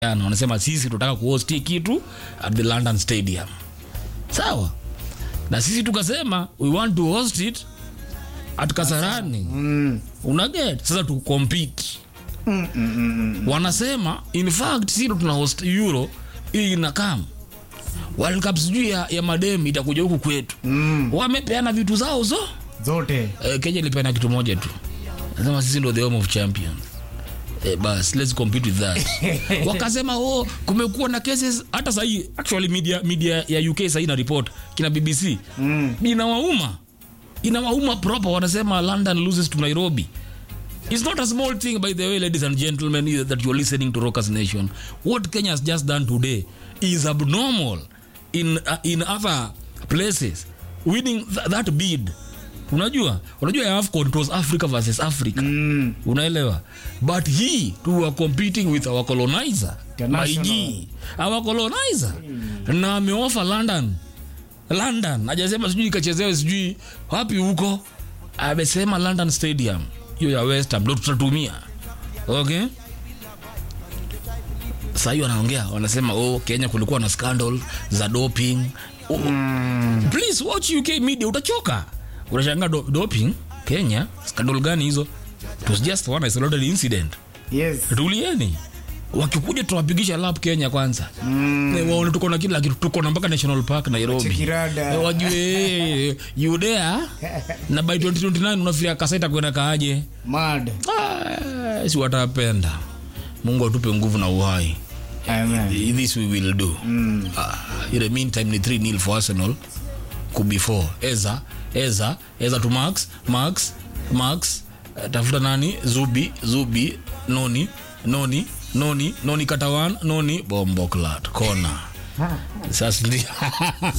jana wanasema sisi tunataka kuhost hii kitu at the london stadium sawa na sisi tukasema we want to host it at kasarani Mm. unaget sasa tu compete Mm, mm, mm, mm. wanasema in fact sisi ndo tuna host euro hii inakam world cup sijui ya, ya madem itakuja huku kwetu Mm. wamepeana vitu zao zo zote eh, kenya ilipeana kitu moja tu nasema sisi ndo the home of champions Eh, bas let's compete with that wakasema oh kumekuwa na cases hata sahii actually media, media ya uk sahii na report kina bbc Mm. inawauma inawauma proper wanasema london loses to nairobi It's not a small thing, by the way, ladies and gentlemen, either that you're listening to Rockers Nation. What Kenya has just done today is abnormal in uh, in other places. Winning th that bid, unajua, unajua ya AFCON it was Africa versus Africa. Mm. Unaelewa? But he to were competing with our colonizer, International. Maiji, our colonizer, na ameofa London london ajasema sijui ikachezewe sijui wapi huko amesema london stadium hiyo ya west Ham ndo tutatumia okay saa hiyo wanaongea wanasema oh kenya kulikuwa na scandal za doping oh, Mm. please watch uk media utachoka unashanga do, doping kenya scandal gani hizo it was just one isolated incident Yes. tulieni wakikuja tunawapigisha lap kenya kwanza Mm. Eh, waone tuko na kila kitu tuko na mpaka national park nairobi Chekirada. Eh, wajue yudea na by 2029 unafikiria kasaita kwenda kaaje Mad. Ah, si watapenda mungu atupe nguvu na uhai Amen. this we will do Mm. uh, in the meantime ni 3 nil for arsenal could be 4 eza eza eza to max max max uh, tafuta nani zubi zubi noni noni noni noni katawan noni bomboklat kona sasa ndio